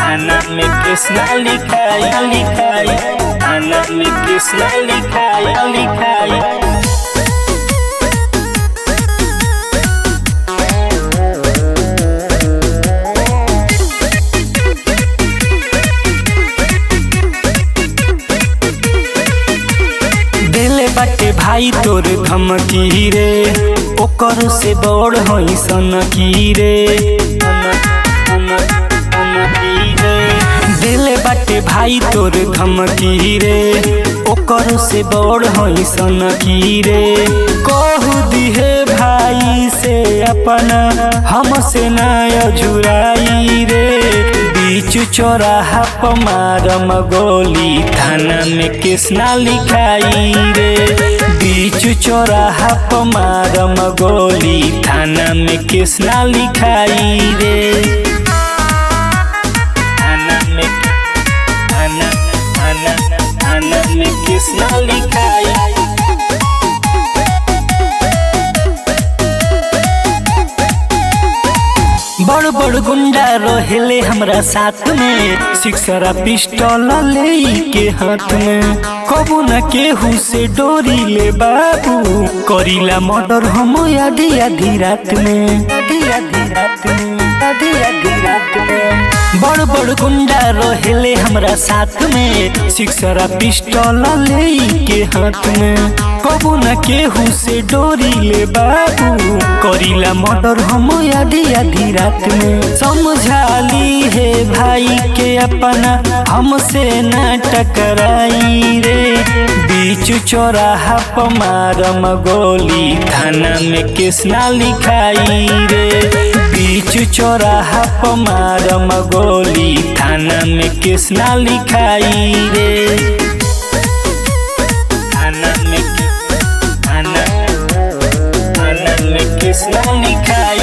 थाना में कृष्णा लिखाई लिखाई थाना में कृष्णा लिखाई लिखाई देले बाटे भाई तोर धमकी रे ओकर से बड़ हई सनकी रे देले बाटे भाई तोर धमकी रे ओकर से बड़ हई सनकी रे कहू दिहे भाई से अपना हमसे ना अझुराई रे बीच चौराहा पर मारम गोली थाना में कृष्णा लिखाई रे बीच चौराहा पर मारम गोली थाना में कृष्णा लिखाई रे थाना में थाना थाना थाना में कृष्णा लिखाई बड़ बड़ गुंडा रहेले हमरा साथ में सिक्सरा पिस्टल ले के हाथ में कबू न केहू से डोरी ले बाबू करीला मर्डर हम आधी आधी रात में आधी आधी रात में आधी आधी रात में बड़ बड़ गुंडा रहेले हमरा साथ में सिक्सरा पिस्टल ले के हाथ में कबू न केहू से डोरी ले बाबू करीला मर्डर हम आधी आधी रात में समझाली है भाई के अपना हमसे न टकराई रे बीच चौराहा पर मारम गोली थाना में कृष्णा लिखाई रे बीच चौराहा पर मारम गोली थाना में कृष्णा लिखाई रे थाना में थाना थाना में कृष्णा लिखाई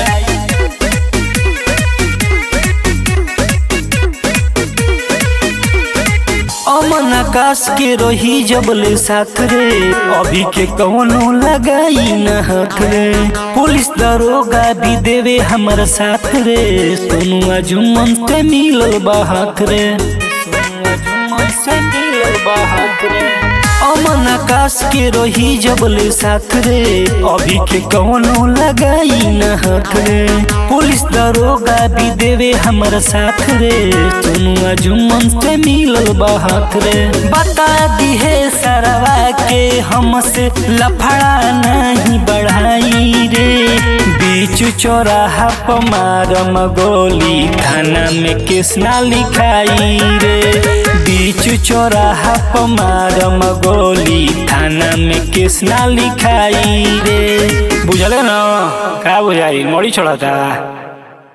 अमन आकाश के रही जबले साथ रे अभी के कौनो लगाई न हाथ रे पुलिस दरोगा भी देवे हमार साथ रे सोनुआ जुम्मन से मिलल बा हाथ रे सोनुआ जुम्मन से मिलल बा हाथ रे अमन आकाश के रही जबले साथ रे अभी के कौनो लगाई न हाथ रे पुलिस दरोगा भी देवे हमार साथ रे सोनुआ जुम्मन से मिलल बा हाथ रे बता दी है सरवा के हमसे लफड़ा नहीं बढ़ाई रे बीच चौराहा पर मारम गोली थाना में कृष्णा लिखाई रे बीच चौराहा पर मारम गोली थाना में कृष्णा लिखाई रे बुझले ना का बुझाई मोड़ी छोड़ा था